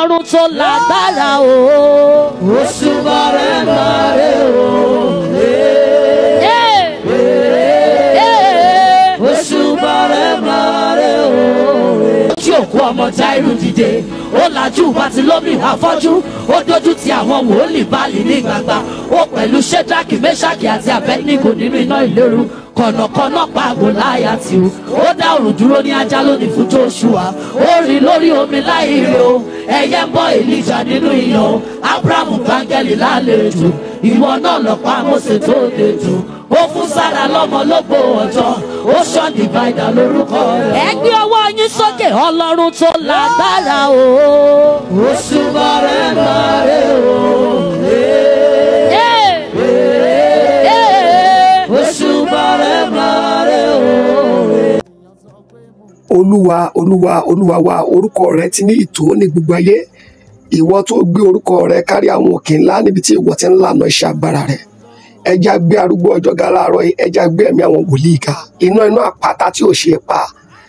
ọlọ́run tó lágbára o. òṣùbà rẹ̀ máa rẹ̀ o. Yeah. Yeah. òṣùbà rẹ̀ máa rẹ̀ o. tí òkú ọmọ Jáírù dìde ó lajú bá ti lómi àfọ́jú ó dójú ti àwọn wòlíì báàlì ní gbangba ó pẹ̀lú ṣẹ́dáàkì mẹ́ṣáàkì àti abẹ́nígò nínú iná ìléru kọ̀nàkọ́nà pàgò láyà tí o ó dá òrùn dúró ní ajá lónìí fún Jóṣúà ó rìn lórí omi láì rí o ẹyẹ ń bọ́ Èlíjà nínú iyàn o Ábúráhámù báńgẹ́lì lálejò ìwọ náà lọ́pàá Mósè tó dejò ó fún Sárà lọ́mọ lógbó ọjọ́ ó ṣọ́ dìvaidà lórúkọ rẹ̀. ẹ gbé ọwọ́ yín sókè ọlọ́run tó lágbára o. òṣùbà rẹ̀ máa rẹ̀ o. Yeah. Yeah. òṣùbà rẹ̀ máa rẹ̀ o. olúwa olúwa olúwa wa orúkọ rẹ ti ní ìtò ní gbogbo ayé ìwọ tó gbé orúkọ rẹ kárí àwọn òkè ńlá níbi tí ìwọ ti ń lànà iṣẹ́ agbára rẹ ẹja gbé arúgbó ọjọ́ ga láàárọ̀ yìí ẹja gbé ẹ̀mí àwọn wòlíì ga iná iná àpáta tí ò ṣe é pa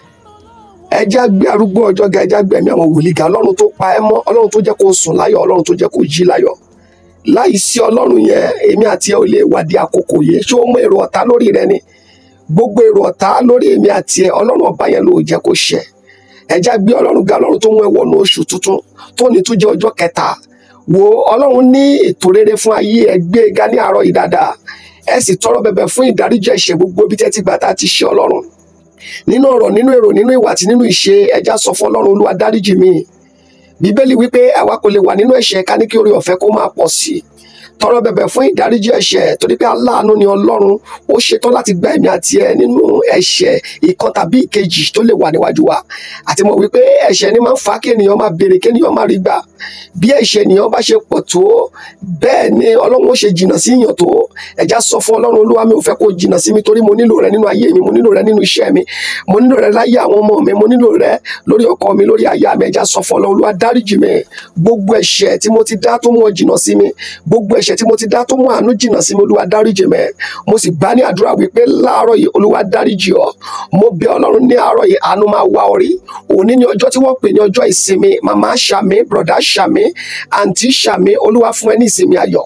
ẹja gbé arúgbó ọjọ́ ga ẹja gbé ẹ̀mí àwọn wòlíì ga ọlọ́run tó pa ẹ́ mọ́ ọlọ́run tó jẹ́ kó sùn láyọ̀ ọlọ́run tó jẹ́ kó jí láyọ̀ láì sí ọlọ́run yẹn èmi àti ẹ ò lè wádìí àkókò yìí ṣé o mọ èrò ọ̀tá lórí rẹ ni gbogbo èrò ọ̀tá lórí èmi àti ẹ ọlọ́run ọba yẹn ló jẹ́ kó ṣẹ ẹja gbé ọlọ́run ga ọlọ́run tó mú ẹ wọnú oṣù tuntun tó ní tún jẹ́ ọjọ́ kẹta wo ọlọ́run ní ètò rere fún ayé ẹ gbé e ga ní àárọ̀ yìí dáadáa ẹ sì tọrọ bẹ̀bẹ̀ fún ìdáríjì ẹ̀ṣẹ̀ gbogbo bí tẹ́tí gbà tá a ti ṣe ọlọ́run nínú ọ̀rọ̀ nínú èrò nínú ìwà àti nínú ìṣe ẹja sọ fún ọlọ́run olúwa dáríjì mi bíbélì wípé àwa kò lè wà nínú ẹ̀ṣẹ̀ ká ní kí oore ọ̀fẹ́ kó máa pọ̀ sí i tọrọ bẹ̀bẹ̀ fún ìdáríjì ẹ̀ṣẹ̀ torí pé aláàánú ni Ọlọ́run ó ṣetán láti gba ẹ̀mí àti ẹ nínú ẹ̀ṣẹ̀ ìkan tàbí ìkejì tó lè wà níwájú wa àti mọ̀ wípé ẹ̀ṣẹ̀ ni máa ń fa kí ènìyàn máa béèrè kí ènìyàn máa rí gbà bí ẹ̀ṣẹ̀ ènìyàn bá ṣe pọ̀ tó bẹ́ẹ̀ ni Ọlọ́run ó ṣe jìnnà sí yàn tó ẹ̀já sọ fún Ọlọ́run Olúwa mi ò fẹ́ kó jìnnà sí mi torí mo nílò rẹ nínú ayé mi mo nílò rẹ nínú iṣẹ́ mi mo nílò rẹ láyé àwọn ọmọ mi mo nílò rẹ lórí ọkọ mi lórí aya mi ẹ̀já sọ fún Ọlọ́run Olúwa dáríjì mi gbogbo ẹ̀ṣẹ̀ tí mo ti dá tó mú ọ jìnnà sí mi gbogbo ẹ̀ṣẹ̀ tí mo ti dá tó mú àánú jìnnà sí mi Olúwa dáríjì mi mo sì gbà ní àdúrà wípé láàárọ̀ yìí Olúwa dáríjì ọ mo bẹ̀ Ọlọ́run ní àárọ̀ yìí àánú máa wá orí òní ní ọjọ́ tí wọ́n pè ní ọjọ́ ìsinmi màmá ṣàmì bùrọ̀dá ṣàmì àǹtí ṣàmì Olúwa fún ẹ ní ìsinmi ayọ̀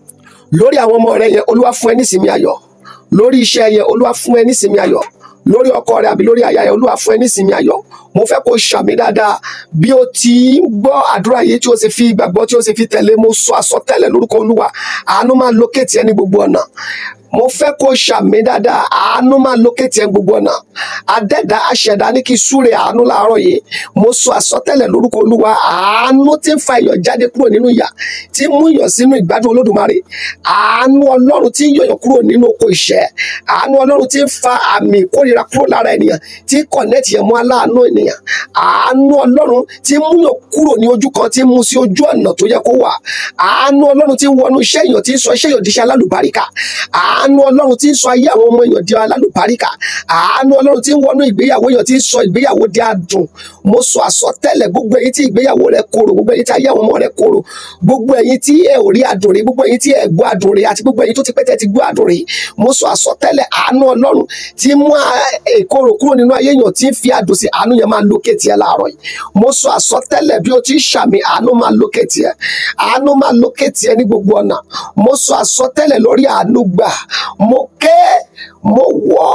lórí àwọn ọmọ rẹ yẹn Olúwa fún ẹ ní ìsinmi ayọ̀ lórí iṣẹ́ yẹn Olúwa fún ẹ ní ìsinmi ayọ̀ lórí ọkọ rẹ àbí lórí aya yẹn Olúwa fún ẹ ní ìsinmi ayọ̀ mo fẹ́ kó ṣàmì dáadáa bí o ti ń gbọ́ àdúrà yìí tí o sì fi ìgbàgbọ́ tí o sì fi tẹ̀lé mo sọ àsọtẹ́lẹ̀ lórúkọ Olúwa àánú máa lókètì ẹ ní gbogbo ọ̀nà mo fẹ́ kó ṣàmì dáadáa àánú máa lókètì ẹ gbogbo ọ̀nà adẹ́dá aṣẹ̀dá ní kí súre àánú láàárọ̀ yìí mo sọ àsọtẹ́lẹ̀ lórúkọ Olúwa àánú tí ń fa ìyọ̀ jáde kúrò nínú ìyà tí ń mú ìyọ̀ sínú ìgbádùn Olódùmarè àánú Ọlọ́run tí ń yọ̀yọ̀ kúrò nínú oko ìṣẹ́ àánú Ọlọ́run tí ń fa àmì ìkórira kúrò lára ènìyàn tí kọ̀nẹ́tì yẹn mọ́ aláàánú ènìyàn àánú Ọlọ́run tí ń múyàn kúrò ní ojú kan tí ń mú sí ojú ọ̀nà tó yẹ kó wà àánú Ọlọ́run tí ń wọnú iṣẹ́ èèyàn tí ń sọ iṣẹ́ èèyàn di iṣẹ́ alálùbáríkà àánú Ọlọ́run tí ń sọ ayé àwọn ọmọ èèyàn di alálùbáríkà àánú Ọlọ́run tí ń wọnú ìgbéyàwó èèyàn tí ń sọ ìgbéyàwó di adùn mo sọ àsọtẹ́lẹ̀ gbogbo èyí tí ìgbéyàwó rẹ korò gbogbo èyí tí ayé àwọn ọmọ rẹ korò gbogbo èyí tí ẹ ò rí adùn rí gbogbo èyí tí ẹ gbọ́ adùn rí àti gbogbo èyí tó ti pẹ́ tẹ́ ti gbọ́ adùn rí mo sọ àsọtẹ́lẹ̀ àánú Ọlọ́run tí mú èkóró kúrò nínú ayé èèyàn tí ń fi adùn sí àánú yẹn máa lókè tiẹ̀ láàárọ̀ yìí mo sọ àsọtẹ́lẹ̀ bí o ti ń ṣàmì àánú máa lókè tiẹ̀ àánú máa lókè tiẹ̀ ní gbogbo ọ̀nà mo sọ àsọtẹ́lẹ̀ lórí àánú gbà mo ké mo wọ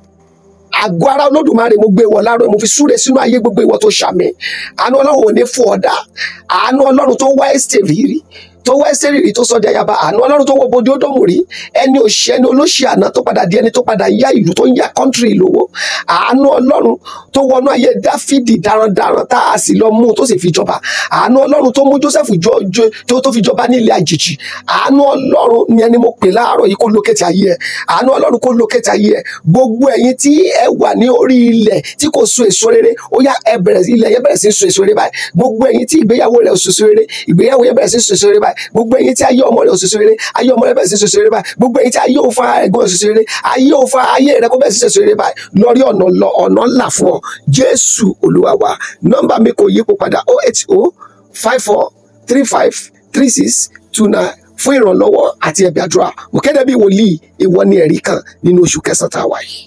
àgọ́ ara olódùmarè mo gbé wọ láàárọ̀ mo fi súre sínú ayé gbogbo ìwọ tó ṣàmì àánú ọlọ́run ò ní fún ọ̀dà àánú ọlọ́run tó wá ẹ̀sẹ̀ rírì tó wá ẹsẹ̀ rírì tó sọ di ayaba àánú ọlọ́run tó wọ bodi ódòmù rí ẹni òṣì ẹni olóṣì àná tó padà di ẹni tó padà yá ìlú tó ń yá kọ́ńtírì lówó àánú ọlọ́run tó wọnú ayé dáfídì darandaran tá a sì lọ mú tó sì fi jọba àánú ọlọ́run tó mú joseph jọ jọ tó tó fi jọba ní ilé àjèjì àánú ọlọ́run ni ẹni mo pè láàárọ̀ yìí kó lókètì ayé ẹ àánú ọlọ́run kó lókètì ayé ẹ gbogbo ẹ̀yin tí ẹ wà ní orí ilẹ̀ tí kò so èso rere ó yá ẹ bẹ̀rẹ̀ ilẹ̀ yẹn bẹ̀rẹ̀ sí so èso rere báyìí gbogbo ẹ̀yin tí ìgbéyàwó rẹ̀ ò so èso rere ìgbéyàwó yẹn bẹ̀rẹ̀ sí so èso rere báyìí gbogbo ẹ̀yin tí ayé ọmọ rẹ̀ ò so èso rere ayé ọmọ rẹ̀ bẹ̀rẹ̀ sí so èso rere báyìí gbogbo ẹ̀yin tí ayé ò fa ẹ̀gbọ́n ò so èso rere ayé ò fa ayé rẹ̀ kó bẹ̀rẹ̀ sí so èso rere báyìí lórí ọ̀nà lọ ọ̀nà ńlá fún ọ jésù olúwa wa nọ́mbà mi kò yípo padà oh eight oh five four three five three six two nine fún ìrànlọ́wọ́ àti ẹ̀bí àdúrà mo kéde bí wòlíì ìwọ ni ẹ̀rí kan nínú oṣù kẹsàn-án tá a wà yìí.